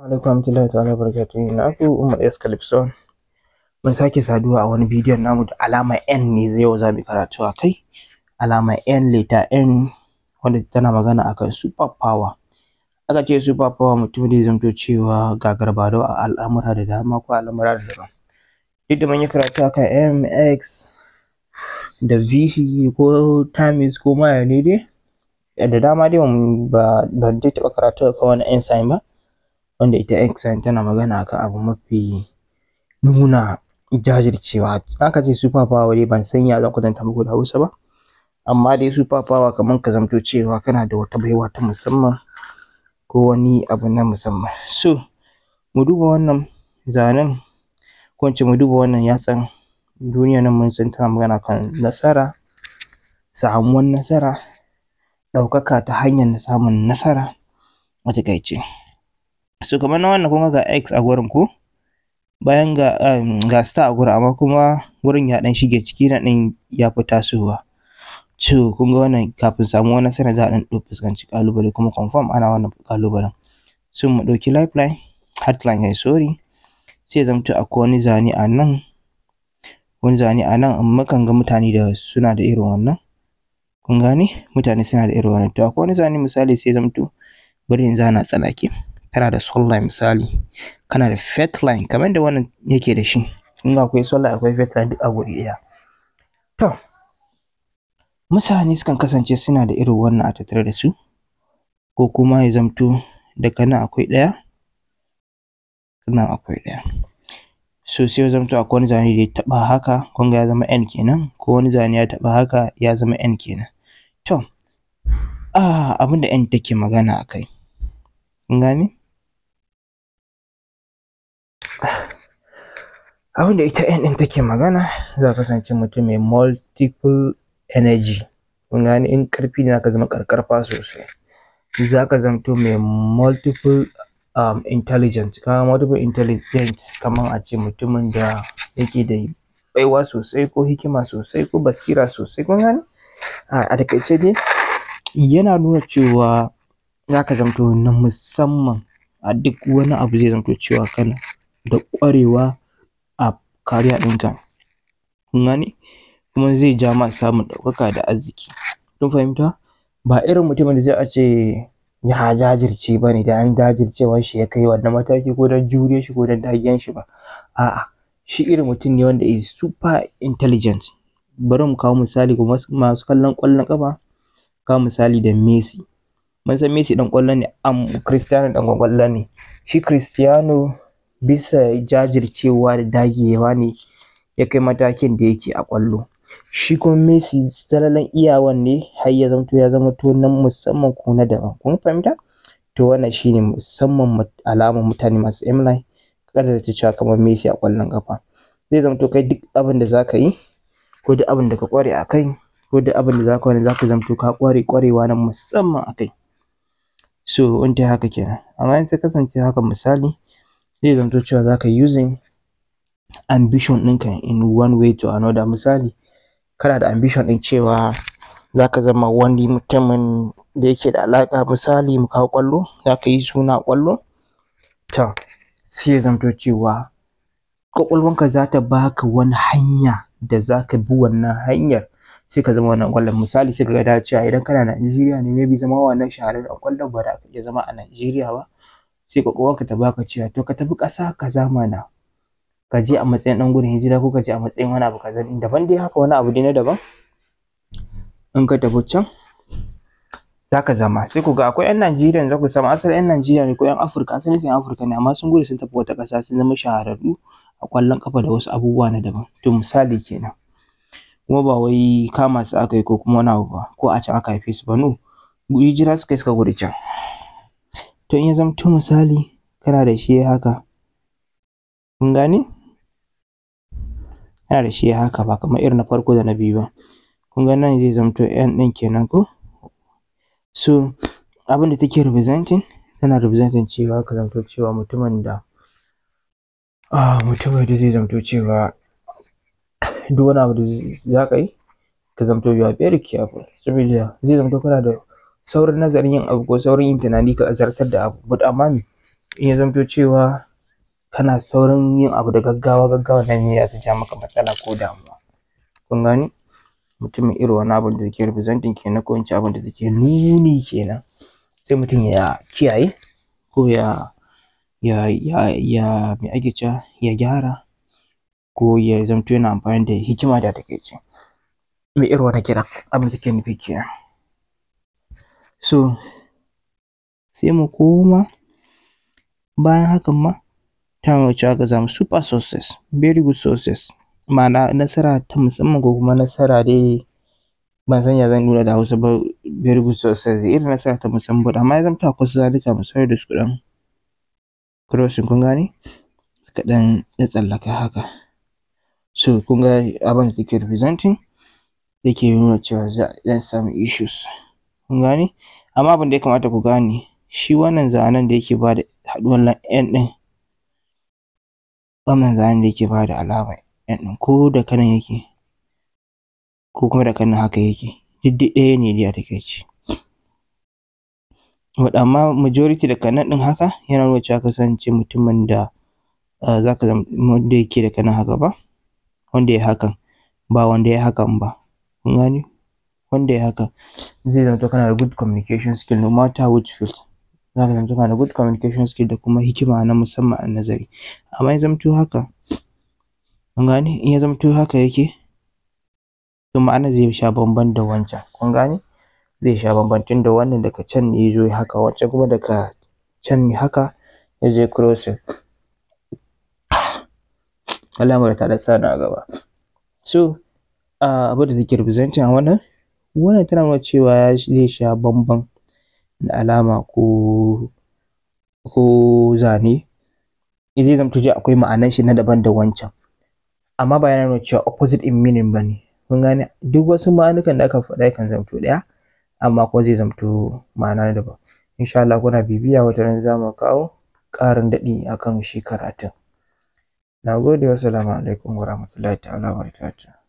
alaikum warahmatullahi ta'ala barakatuhu na ku Umar S Calypso mun sake saduwa a wani bidiyon namu da alama N ne zai yau za mu karatu a kai alama N leta N wanda tana magana akan super power aka ce super power mutum zai zamto cewa gagarbadau a al'amura da dama ko al'amura da dama duk da mun yi karatu akan M X da VC ko times ko ma ya ne dai da dama dai ba ban dai taɓa karatu akan wani N sign ba wanda ita X sign tana magana akan abu mafi nuna jajircewa aka ce super power dai ban san ya zan kwatanta muku da Hausa ba amma dai super power kamar ka zamto cewa kana da wata baiwa ta musamman ko wani abu na musamman so mu duba wannan zanen ko in ce mu duba wannan yatsan duniyan nan mun san tana magana kan nasara samuwan nasara ɗaukaka ta hanyar samun nasara a taƙaice so kamar na wannan kun ga ga X a gurin ko bayan ga ga star a gurin amma kuma wurin ya ɗan shige ciki nan ɗin ya fi tasowa to kun ga wannan kafin samuwar nasara za a ɗan fuskanci ƙalubale kuma confirm ana wannan ƙalubalen so mu ɗauki lifeline heartline kai sorry sai ya zamto akwai wani zane a nan wani zane a nan mukan ga mutane da suna da irin wannan kun gane mutane suna da irin wannan to akwai wani zane misali sai ya zamto bari in zana tsanake kana da soul line misali kana da faith line kamar da wannan yake da shi kun ga akwai soul line akwai faith line duk a guri ɗaya to mutane sukan kasance suna da irin wannan a tattare da su ko kuma ya zamto daga nan akwai ɗaya nan akwai ɗaya so sai ya zamto akwai wani zane da ya taɓa haka kun ga ya zama N kenan ko wani zane ya taɓa haka ya zama N kenan to um abin da N take magana a kai kun gane abin da ita N ɗin take magana za ka kasance mutum mai multiple energy kun gane in ƙarfi ne za ka zama ƙarƙarfa sosai za ka zamto mai multiple um, intelligent ka multiple intelligent kamar a ce mutumin da yake da baiwa sosai ko hikima sosai ko basira sosai kun gane a taƙaice dai yana nuna cewa za ka zamto na musamman a duk wani abu zai zamto cewa kana da ƙwarewa a career ɗinka kun gane kuma zai ja ma samun ɗaukaka da arziki kun fahimta ba irin mutumin da za a ce ya jajirce ba ne da an jajircewan shi ya kai wannan mataki ko don juriyar shi ko don dagiyan shi ba a'a shi irin mutum ne wanda is super intelligent bari mu kawo misali ga masu kallon ƙwallon ƙafa kawo misali da Messi mun san Messi ɗan ƙwallo ne am Cristiano ɗan ƙwallo ne shi Cristiano bisa jajircewa da dagewa ne ya kai matakin da yake a ƙwallo shi kuma Messi zalalan iyawan ne har ya zamto ya zama to na musamman ko na daban kun fahimta to wannan shine musamman alamar mutane masu M line kada ta cewa kamar Messi a ƙwallon ƙafa zai zamto kai duk abin da za ka yi ko duk abin da ka ƙware a kai ko duk abin da za ka wani za ka zamto ka ƙware ƙwarewa na musamman a kai so in ta haka kenan amma in ta kasance haka misali zai zamto cewa za ka using ambition ɗinka in one way to another misali kana da ambition ɗin cewa za ka zama wani mutumin da yake da alaƙa misali mu kawo ƙwallo za ka yi suna a ƙwallo to sai ya zamto cewa ƙwaƙwalwanka za ta baka wani hanya da za ka bi wannan hanyar sai ka zama wannan ƙwallon misali sai ka ga dacewa idan kana Najeriya ne maybe zama wannan shahararren ƙwallon ba za ka iya zama a Najeriya ba sai ƙwaƙwalwarka ta baka cewa to ka tafi ƙasa kaza mana ka je a matsayin ɗan gudun hijira ko ka je a matsayin wani abu kaza daban dai haka wani abu dai na daban in ka tafi can za ka zama sai ku ga akwai 'yan Najeriya za ku samu asalin 'yan Najeriya ne ko 'yan Afirka asalin su 'yan Afirka ne amma sun gudu sun tafi wata ƙasa sun zama shahararru a ƙwallon ƙafa da wasu abubuwa na daban to misali kenan kuma ba wai kama su aka yi ko kuma wani abu ba ko a can aka haife su ba no hijira suka yi suka gudu can to in ya zamto misali kana da shi haka kun gane kana da shi haka ba kamar irin na farko da na biyu ba kun ga nan zai zamto N ɗin kenan ko so abin da take representing tana representing cewa ka zamto cewa mutumin da um mutumin da zai zamto cewa duk wani abu da za ka yi ka zamto you are very careful saboda zai zamto kana da saurin nazarin yin abu ko saurin yin tunani ka zartar da abu but amma me in ya zamto cewa kana saurin yin abu da gaggawa gaggawa nan ne za ta ja maka matsala ko damuwa kun gane mutum mai irin wannan abin da take representing kenan ko in ce abin da take nuni kenan sai mutum ya kiyaye ko ya ya ya ya me ake cewa ya gyara ko ya zamto yana amfani da hikima da takaice mai irin wannan kiran abin da take nufi kenan so sai mu koma bayan hakan ma ta nuna cewa ka samu super success very good success ma'ana nasara ta musamman ko kuma nasara dai ban san ya zan nuna da Hausa ba very good success irin nasara ta musamman amma ya zamto akwai wasu zalika misali da su ɗan crossing kun gane suka ɗan tsallaka haka so kun ga abin da take representing yake nuna cewa za a ɗan samu issues kun gane amma abin da ya kamata ku gane shi wannan zanen da yake bada haɗuwar N ɗin wannan zanen da yake bada alamar N ɗin ko da kanan yake ko kuma da kanan haka yake duk dai ɗaya ne dai a takaice but amma majority daga nan ɗin haka yana nuna cewa kasance mutumin da za ka zama wanda yake da kanan haka ba wanda yayi hakan ba wanda yayi hakan ba kun gane wanda yayi haka zai zamto kana da good communication skill no matter which field za ka zamto kana da good communication skill da kuma hikima na musamman a nazari amma ya zamto haka kun gane in ya zamto haka yake to ma'anar zai sha bamban da wancan kun gane zai sha bamban tunda wannan daga can ne ya zo ya haka wancan kuma daga can ne haka ya je crossing alamar ta ɗan sa ni a gaba so abin da take representing a wannan wannan tana nuna cewa zai sha bamban da alama ko ko zane zai zamto dai akwai ma'anar shi na daban da wancan amma ba yana nuna cewa opposite in meaning ba ne kun gane duk wasu ma'anukan da aka faɗa yakan zamto ɗaya amma kuma zai zamto ma'ana daban insha Allah kuna bibiya wata ran za mu kawo ƙarin daɗi akan shi karatun na gode wassalamu alaikum warahmatullahi ta'ala wabarakatuh